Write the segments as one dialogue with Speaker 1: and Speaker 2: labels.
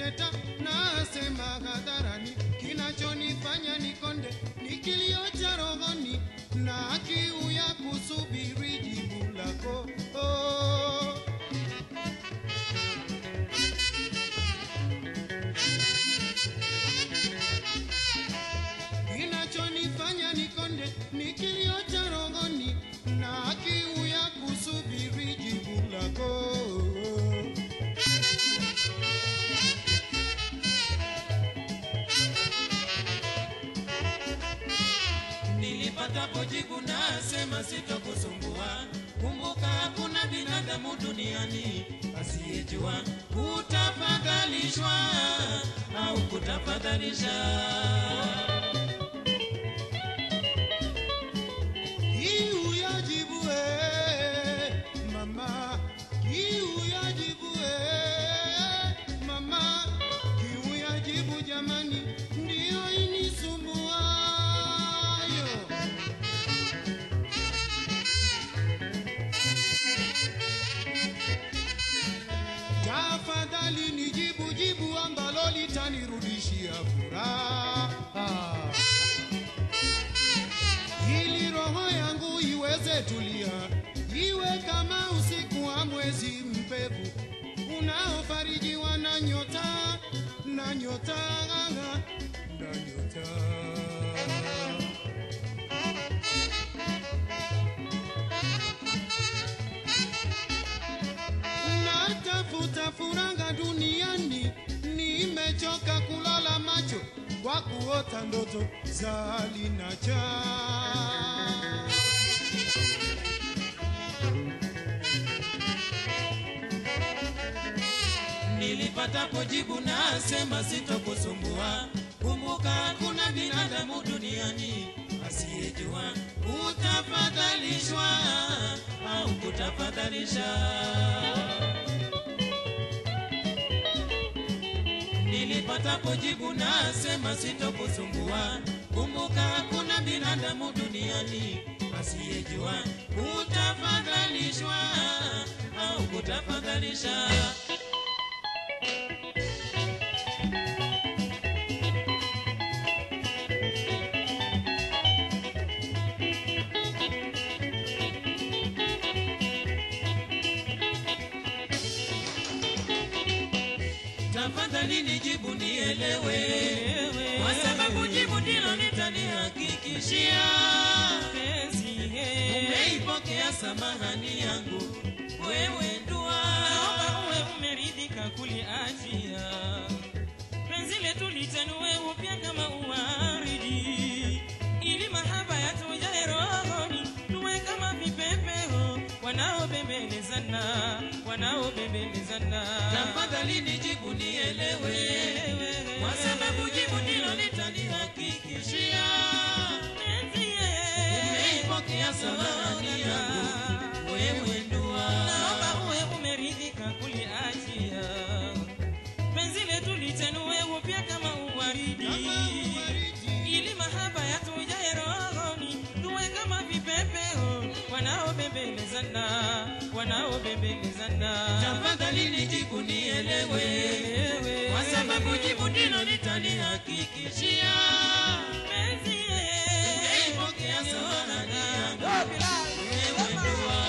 Speaker 1: kuteta, nasema hadharani, kinachonifanya nikonde ni kilio cha rohoni na kiu ya kusubiri jibu lako oh. Kinachonifanya nikonde ni kilio cha rohoni na kiu ya kusubiri jibu lako
Speaker 2: Nilipatapo jibu nasema sitokusumbua. Kumbuka hakuna binadamu duniani asiyejua kutafadhalishwa au kutafadhalisha.
Speaker 1: Kiu ya jibu eh, mama, kiu ya jibu eh, mama, kiu ya jibu jamani, ndiyo inisumbuayo. Tafadhali nijibu jibu ambalo litanirudishia furaha ili roho yangu iweze tulia, iwe kama usiku wa mwezi mpevu unaofarijiwa na nyota na nyota na nyota. Natafuta furanga duniani, nimechoka kulala macho kwa kuota ndoto za linacha.
Speaker 2: Nilipatapo jibu nasema sitokusumbua. Kumbuka hakuna binadamu duniani asiyejua kutafadhalishwa au kutafadhalisha. Nilipatapo jibu nasema sitokusumbua. Kumbuka hakuna binadamu duniani asiyejua kutafadhalishwa au kutafadhalisha. Tafadhali nijibu nielewe, kwa sababu jibu ndilo litanihakikishia umeipokea samahani yangu wewe ndua.
Speaker 3: Naomba uwe umeridhika kuliachia penzi letu litanue upya kama uwaridi, ili mahaba yatujae rohoni, tuwe kama vipepeo wanaobembelezana, wanaobembelezana.
Speaker 2: Tafadhali nijibu nielewe, kwa sababu jibu ndilo litanihakikishia
Speaker 3: Penzi ye,
Speaker 2: umeipokea samahani yangu wewe ndua.
Speaker 3: naomba uwe umeridhika kuliachia penzi letu litanue upya kama uwaridi ili mahaba yatujae rohoni, tuwe kama vipepeo wanaobembelezana, wanaobembelezana.
Speaker 2: Tafadhali nijibu nielewe, kwa sababu jibu ndilo litanihakikishia
Speaker 3: Penzi ye,
Speaker 2: umeipokea samahani yangu wewe ndua.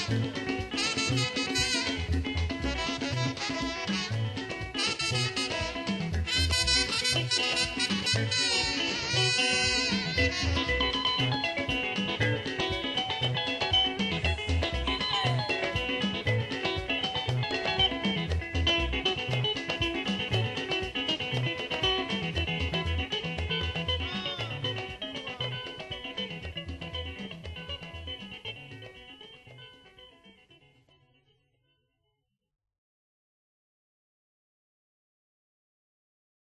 Speaker 1: Thank